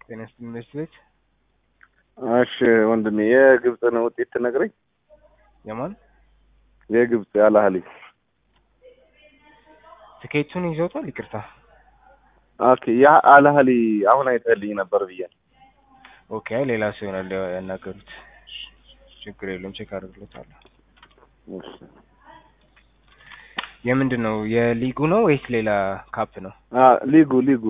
ጤና ይስጥልኝ ዩኒቨርሲቲ ቤት እሺ ወንድሜ የግብፅን ውጤት ትነግረኝ? የማን የግብፅ ያላህሊ ትኬቱን ይዘውታል? ይቅርታ ኦኬ ያ አልአህሊ አሁን አይተህልኝ ነበር ብዬ ኦኬ። አይ ሌላ ሰው ይሆናል ያናገሩት። ችግር የለውም ቼክ አድርግሎታለሁ። እሺ። የምንድን ነው የሊጉ ነው ወይስ ሌላ ካፕ ነው? አ ሊጉ ሊጉ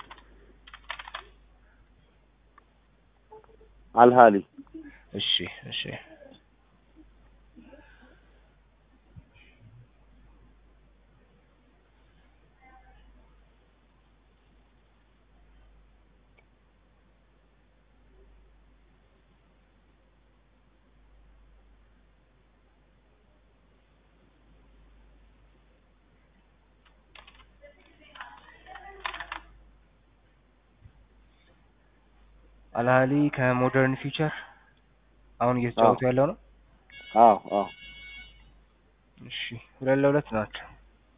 አልሃሊ እሺ እሺ አልሃሊ ከሞደርን ፊውቸር አሁን እየተጫወቱ ያለው ነው። አዎ አዎ እሺ ሁለት ለሁለት ናቸው።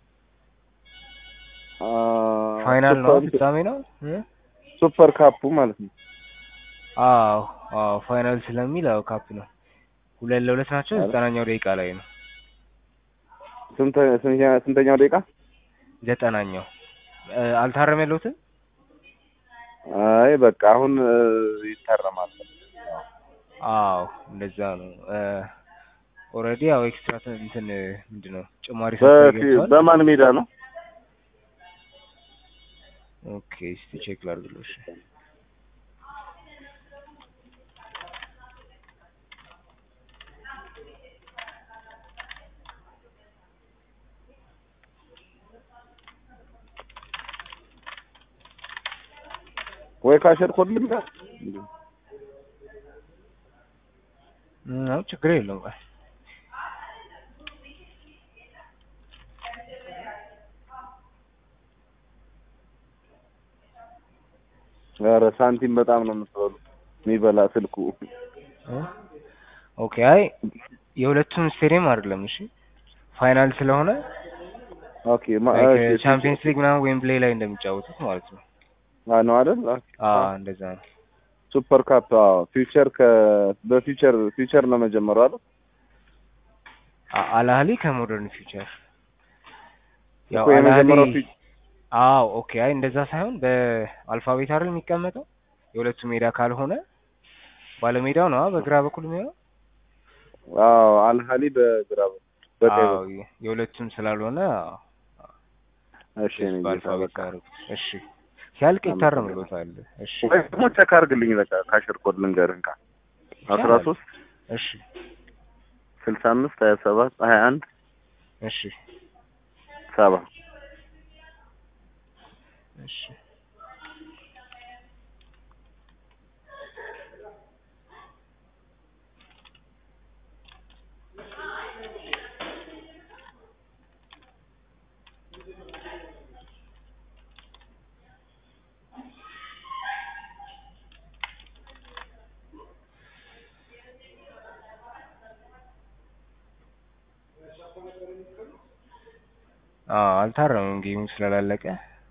አ ፋይናል ነው ሱፐር- ፍጻሜ ነው እ? ሱፐር ካፑ ማለት ነው። አዎ አዎ ፋይናል ስለሚል አዎ ካፕ ነው። ሁለት ለሁለት ናቸው። አረ። ዘጠናኛው ደቂቃ ላይ ነው። ስንተ ስንተኛ- ስንተኛው ደቂቃ? ዘጠናኛው እ፣ አልታረም ያለሁትም አይ በቃ አሁን እ፣ ይታረማል። አዎ እንደዛ ነው። ኦልሬዲ ያው ኤክስትራ እንትን ምንድን ነው ጭማሪ በፊ- ሰጥተው በማን ሜዳ ነው? ኦኬ እስቲ ቼክ ላድርግልሽ። ወይ ካሸር ኮድ ልምጣ? እም፣ አዎ ችግር የለውም። ቆይ ኧረ ሳንቲም በጣም ነው የምትበሉ የሚበላ ስልኩ። እ? ኦኬ አይ የሁለቱም ስቴዲየም አይደለም። እሺ ፋይናል ስለሆነ ኦኬ ማ- እሺ፣ ቻምፒየንስ ሊግ ምናምን ዌምብሌ ላይ እንደሚጫወቱት ማለት ነው። አ ነው አይደል? ኦኬ። አዎ እንደዛ ነው። ሱፐር ካፕ አዎ። ፊውቸር ከ በፊውቸር ፊውቸር ነው መጀመሪያው አይደል? አ- አልአህሊ ከሞደርን ፊውቸር ያው እኮ የመጀመሪያው አልአህሊ ፊ- አዎ ኦኬ። አይ እንደዛ ሳይሆን በአልፋቤት አይደል የሚቀመጠው የሁለቱ ሜዳ ካልሆነ ባለሜዳው ነው በግራ በኩል የሚሆነው። አዎ አልሃሊ በግራ በኩል በቀኝ አዎ በኩል። የሁለቱም ስላልሆነ አዎ፣ እሺ እኔ ጌታ በአልፋቤት በቃ አደረጉት። እሺ ሲያልቅ ይታረምሎታል። እሺ ወይ ደግሞ ቼክ አድርግልኝ በቃ ካሽር ኮድ ልንገርህ ካ አስራ ይቻላል። ሶስት እሺ ስልሳ አምስት ሀያ ሰባት ሀያ አንድ እሺ ሰባ እሺ አዎ አልታረምም ጌሙ ስላላለቀ።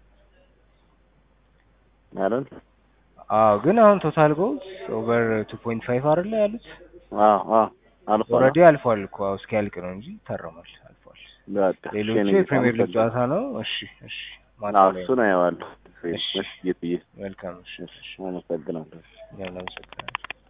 አይደል? አዎ ግን አሁን ቶታል ጎልስ ኦቨር ቱ ፖይንት ፋይቭ አይደለ ያሉት? አዎ አዎ አልፏል። ኦልሬዲ አልፏል እኮ አዎ እስኪያልቅ ነው እንጂ ይታረማል። አልፏል። በቃ ሌሎቹ እሺ፣ እኔ የፕሪሚየር ሊግ አመሰግናለሁ። ጨዋታ ነው። እሺ እሺ ማታ አዎ ላይ እሱን አየዋለሁ። እሺ። እሺ ጌትዬ መልካም እሺ እሺ አመሰግናለሁ። እኛም እናመሰግናለን።